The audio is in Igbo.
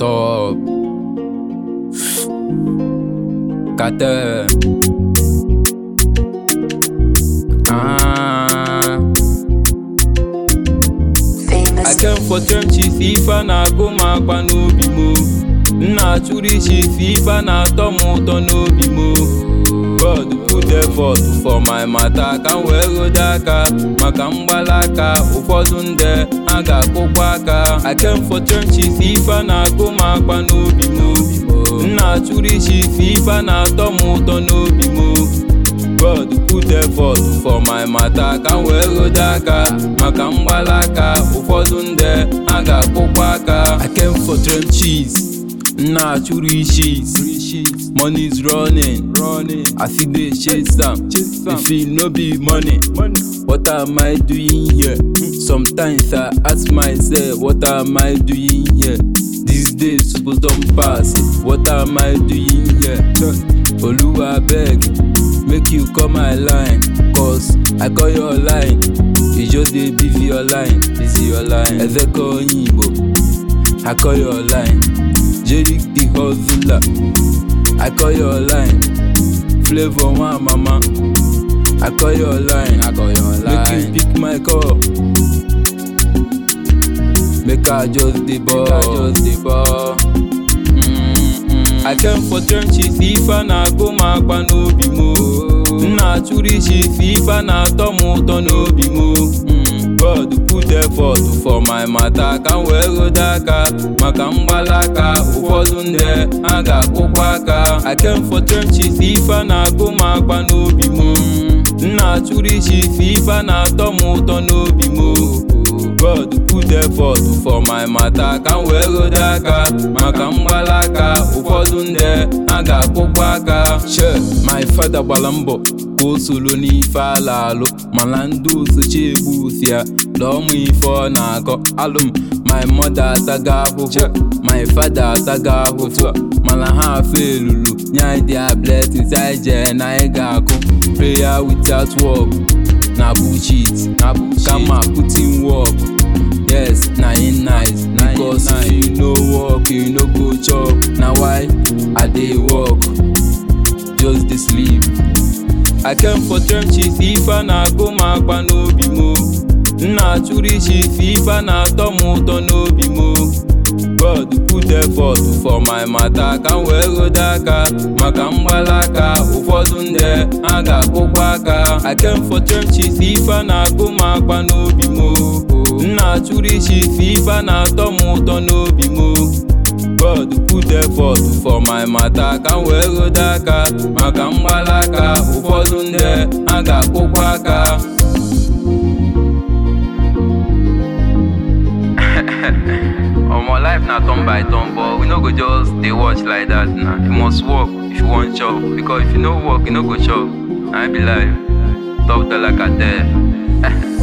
top. Cartel. Ah. I came for trenches ife a na-agụ m akpa n'obi m m na-achụrụ isi ife ife a na-atọ m ụtọ n'obi m God put effort for my matter ka m wee rode aka maka mgbalaka ụfọdụ nde a ga-akụkwa aka I came for trenches ife a na-agụ m akpa n'obi m m na-achụrụ isi ife ife a na-atọ m ụtọ n'obi m God put effort for my matter ka m wee rode aka maka mgbalaka ụfọdụ nde a ga-akụkwa aka I came for trenches m na-achụrụ ishis money's running I still dey chase am if e no be money what am I doing here sometimes I ask myself what am I doing here these days suppose don pass what am I doing here Oluwa abeg make you call my line cause I call your line you just dey busy your line busy your line Ezeko Oyinbo I call your line Jerick the hustler I call your line Flavour one mama I call your line I call your line make you pick my call make I just dey ball make I just dey ball. I came for trenches ife a na-agụ m akpa n'obi m m na-achụrụ isi ife ife a na-atọ m ụtọ n'obi m God put effort for my matter ka m wee rode aka maka mgbalaka ụfọdụ nde a ga-akụkwa aka I came for trenches ife a na-agụ m akpa n'obi m m na-achụrụ isi ife ife a na-atọ m ụtọ n'obi m God put effort for my matter ka m wee rode aka maka mgbalaka ụfọdụ nde a ga-akụkwa aka she my father gbara mbọ ka o soro n'ife ala alụ mana ndị osochi egbu osi ya lụọ mụ ife ọ na-akọ alụm my mother ataga ahụhụ my father ataga ahụhụ mana ha afe elulu nye anyị their blessings anyị jee na anyị ga-akụ prayer without work na bullshit na bullshit kama put in work yes na im nice because if you no work you no go chop na why i dey work just dey sleep i came for trenches ife a na-agụ m akpa n'obi m m na-achụrụ isi ife ife a na-atọ m ụtọ n'obi m God put effort for my matter ka m wee rode aka maka mgbalaka ụfọdụ nde a ga-akụkwa aka I came for trenches ife a na-agụ m akpa n'obi m m na-achụrụ isi ife ife a na-atọ m ụtọ n'obi m God put effort for my matter ka m wee rode aka maka mgbalaka ụfọdụ nde a ga-akụkwa aka omo life na turn by turn but we no go just dey watch like that na you must work if you wan chop because if you no work you no go chop na be life top dollar cartel